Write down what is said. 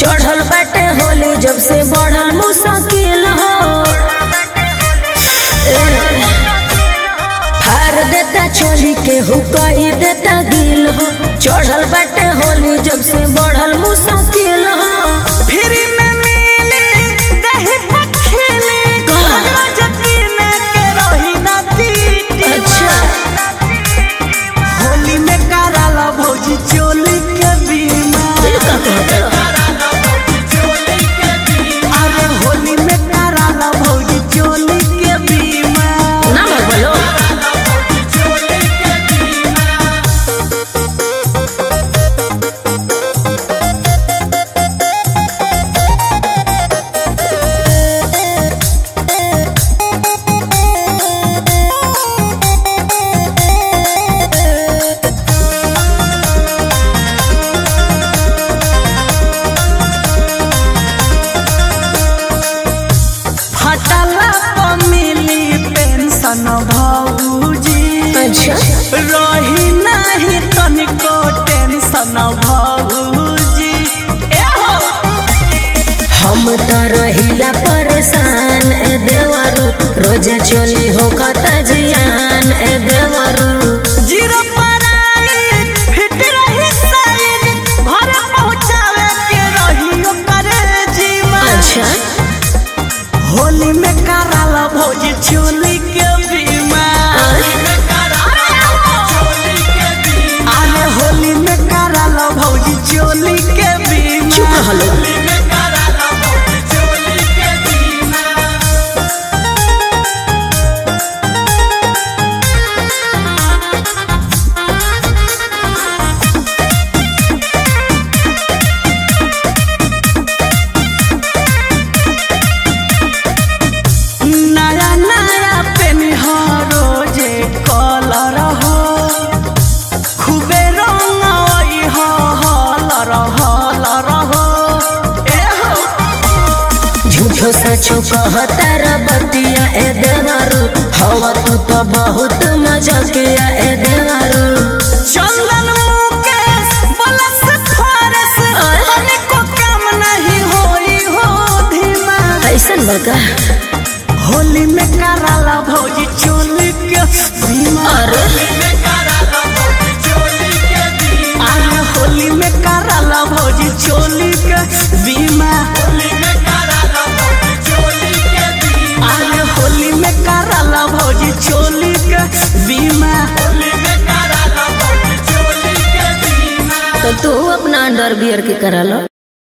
चढ़ल बाटे होली जब से बढ़ल मुश्किल हो ए, फार देता चोली के हुकई देता गिल हो चढ़ल बाटे होली जब से बढ़ल मुश्किल हो फ्री में मिली दही पखेली हमरा जकीने के रही ना दीदी अच्छा होली में कराला भौजी चोली के बीमा ये का कहता अरे होली में कराला भौजी चोली के बीमा ना बोलो फटला पर मिली पेंशन भौजी अच्छा रही नहीं तनिको टेंशन भौजी ए हो हम तो रहिला परेशान ए देवरू रोजा चोली हो कता जियान ए देवरू जीरो पर आई फिट रही साइड घर पहुँचावे के रही ओकर जीवा अच्छा होली में कराला भौजी चोली के बीमा अरे होली में कराला भौजी चोली के बीमा चुप रहलो नया नया पेनिहारो जे कलर हो खूबे रंग आई हो हलर हलर हो ए हो झूठो सचो कहता रे बतिया ए देवरू हवा तू तो बहुत मजा किया ए देवरू चंदन मुकेश बलस फारस तनिको काम नहीं होई हो धीमा ऐसन बका होली में कराला भौजी चोली के बीमा अरे अरे होली में कराला भौजी चोली के बीमा अरे होली में कराला भौजी चोली के बीमा तो तू अपना अंडर बियर के करा लो